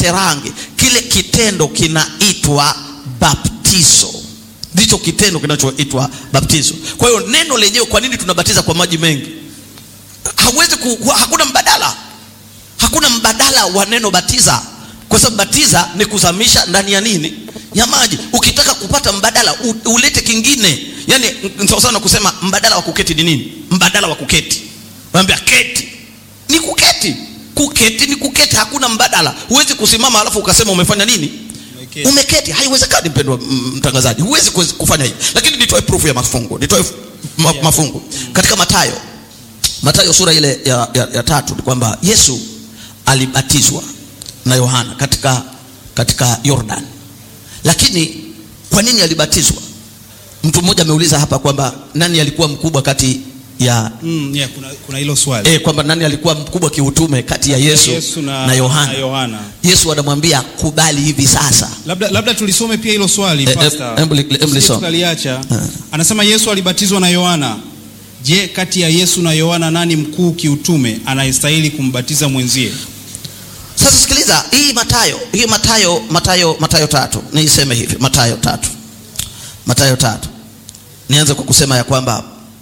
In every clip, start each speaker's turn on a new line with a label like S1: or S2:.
S1: usipate rangi. Kile kitendo kinaitwa baptizo, ndicho kitendo kinachoitwa baptizo. Kwa hiyo neno lenyewe, kwa nini tunabatiza kwa maji mengi? Hawezi ku, hakuna mbadala, hakuna mbadala wa neno batiza, kwa sababu batiza ni kuzamisha ndani ya nini? Ya maji. Ukitaka kupata mbadala u, ulete kingine. Yani sawa sawa na kusema mbadala wa kuketi ni nini? Mbadala wa kuketi, naambia keti ni kuketi kuketi ni kuketi, hakuna mbadala. Huwezi kusimama alafu ukasema umefanya nini?
S2: Umeketi.
S1: Umeketi. Haiwezekani mpendwa m- mtangazaji, huwezi kuwezi kufanya hivi. Lakini nitoe proof ya mafungu, nitoe f- ma, mafungu katika Mathayo, Mathayo sura ile ya, ya, ya tatu ni kwamba Yesu alibatizwa na Yohana katika katika Jordan, lakini kwa nini alibatizwa? Mtu mmoja ameuliza hapa kwamba nani alikuwa mkubwa kati ya
S2: Mm, yeah, kuna, kuna hilo swali
S1: E, kwamba nani alikuwa mkubwa kiutume kati ya Yesu,
S2: Yesu na,
S1: na Yohana.
S2: na Yohana.
S1: Yesu anamwambia kubali hivi sasa.
S2: Labda, labda tulisome pia hilo swali
S1: Eh, eh,
S2: pastor.
S1: hebu li- hebu
S2: Tusije
S1: lisome.
S2: tukaliacha.
S1: Eh.
S2: Anasema Yesu alibatizwa na Yohana. Je, kati ya Yesu na Yohana nani mkuu kiutume anayestahili kumbatiza mwenzie?
S1: Sasa sikiliza hii Matayo, hii Matayo, Matayo, Matayo tatu, niiseme hivi Matayo tatu, Matayo tatu. Nianze kwa kusema ya kwamba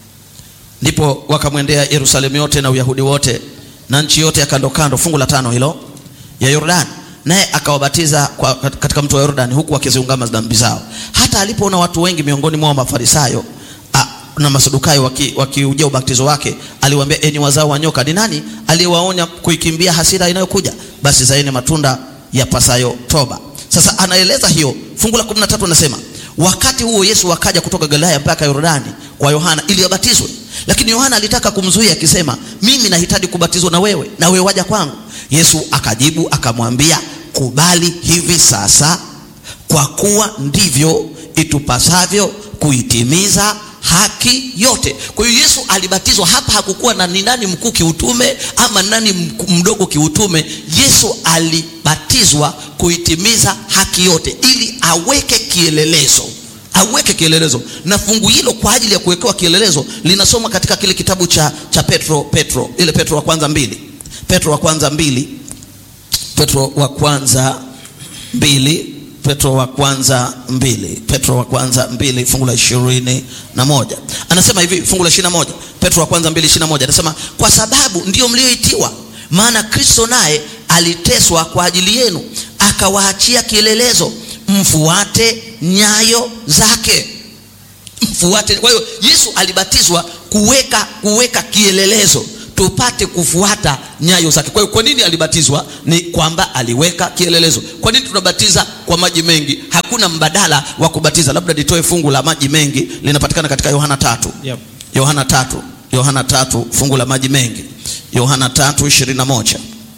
S1: ndipo wakamwendea Yerusalemu yote na Uyahudi wote na nchi yote ya kando kando, fungu la tano hilo ya Yordani, naye akawabatiza kwa, katika mto wa Yordani, huku wakiziungama dhambi zao. Hata alipoona watu wengi miongoni mwao Mafarisayo a, na Masadukayo wakiujia waki ubatizo wake, aliwaambia, enyi wazao wa nyoka, ni nani aliyewaonya kuikimbia hasira inayokuja? Basi zaeni matunda yapasayo toba. Sasa anaeleza hiyo, fungu la 13 anasema wakati huo Yesu akaja kutoka Galilaya mpaka Yordani kwa Yohana ili abatizwe, lakini Yohana alitaka kumzuia akisema, mimi nahitaji kubatizwa na wewe, na wewe waja kwangu? Yesu akajibu akamwambia, kubali hivi sasa, kwa kuwa ndivyo itupasavyo kuitimiza haki yote. Kwa hiyo Yesu alibatizwa hapa, hakukuwa na ni nani mkuu kiutume ama nani mku- mdogo kiutume. Yesu alibatizwa kuitimiza haki yote, ili aweke kielelezo aweke kielelezo, na fungu hilo kwa ajili ya kuwekewa kielelezo linasoma katika kile kitabu cha, cha Petro Petro ile Petro wa kwanza mbili Petro wa kwanza mbili Petro wa kwanza mbili Petro wa kwanza mbili Petro wa kwanza mbili fungu la ishirini na moja anasema hivi, fungu la ishirini na moja Petro wa kwanza mbili ishirini na moja anasema kwa sababu ndiyo mlioitiwa, maana Kristo naye aliteswa kwa ajili yenu, akawaachia kielelezo, mfuate nyayo zake mfuate. Kwa hiyo Yesu alibatizwa kuweka kuweka kielelezo tupate kufuata nyayo zake. Kwa hiyo kwa nini alibatizwa? Ni kwamba aliweka kielelezo. Kwa nini tunabatiza kwa maji mengi? Hakuna mbadala wa kubatiza. Labda nitoe fungu la maji mengi, linapatikana katika Yohana tatu
S2: Yep.
S1: Yohana tatu Yohana tatu fungu la maji mengi Yohana tatu ishirini na moja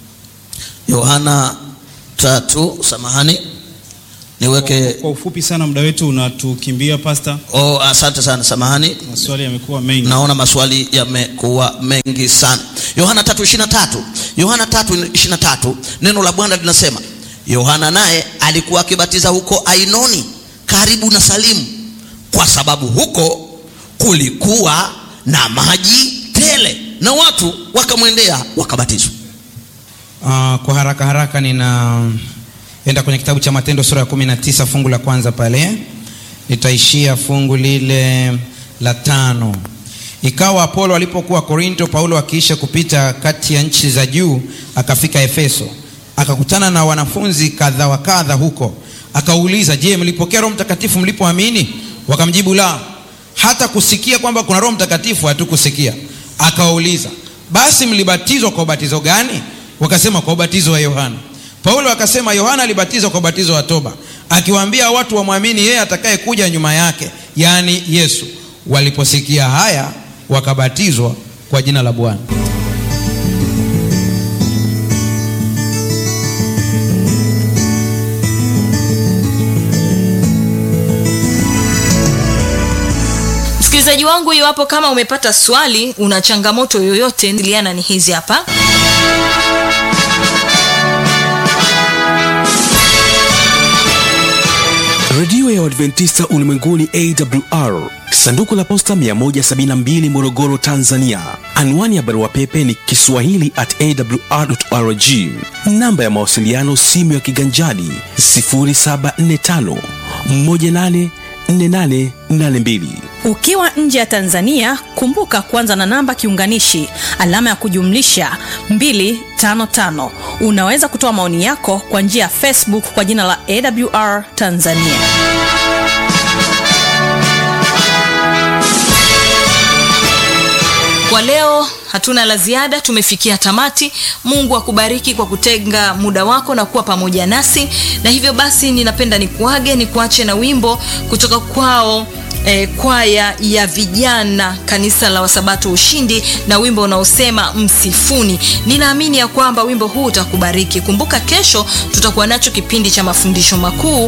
S1: Yohana tatu samahani niweke
S2: Kwa ufupi sana, muda wetu unatukimbia pastor,
S1: oh, asante sana samahani
S2: maswali yamekuwa mengi.
S1: naona maswali yamekuwa mengi sana yohana 3:23 yohana 3:23 neno la bwana linasema yohana naye alikuwa akibatiza huko ainoni karibu na salimu kwa sababu huko kulikuwa na maji tele na watu wakamwendea wakabatizwa
S3: Uh, kwa haraka haraka ninaenda kwenye kitabu cha Matendo sura ya 19 fungu la kwanza pale, nitaishia fungu lile la tano. Ikawa Apolo alipokuwa Korinto, Paulo akiisha kupita kati ya nchi za juu, akafika Efeso, akakutana na wanafunzi kadha wa kadha huko. Akauliza, je, mlipokea Roho Mtakatifu mlipoamini? Wakamjibu, la, hata kusikia kwamba kuna Roho Mtakatifu hatukusikia. Akawauliza, basi mlibatizwa kwa ubatizo gani? Wakasema, kwa ubatizo wa Yohana. Paulo akasema, Yohana alibatizwa kwa ubatizo wa toba, akiwaambia watu wamwamini yeye atakaye kuja nyuma yake, yaani Yesu. Waliposikia haya, wakabatizwa kwa jina la Bwana.
S4: Msikilizaji wangu, iwapo kama umepata swali, una changamoto yoyote, ndiliana ni hizi hapa.
S5: redio ya Waadventista Waadventista Ulimwenguni AWR, sanduku la posta 172 Morogoro, Tanzania. Anwani ya barua pepe ni kiswahili at awr.org. Namba ya mawasiliano simu ya kiganjani 0745 184882.
S6: Ukiwa nje ya Tanzania, kumbuka kuanza na namba kiunganishi alama ya kujumlisha 255. Unaweza kutoa maoni yako kwa njia ya Facebook kwa jina la AWR Tanzania.
S4: kwa leo hatuna la ziada tumefikia tamati mungu akubariki kwa kutenga muda wako na kuwa pamoja nasi na hivyo basi ninapenda nikuage nikuache na wimbo kutoka kwao eh, kwaya ya vijana kanisa la wasabato ushindi na wimbo unaosema msifuni ninaamini ya kwamba wimbo huu utakubariki kumbuka kesho tutakuwa nacho kipindi cha mafundisho makuu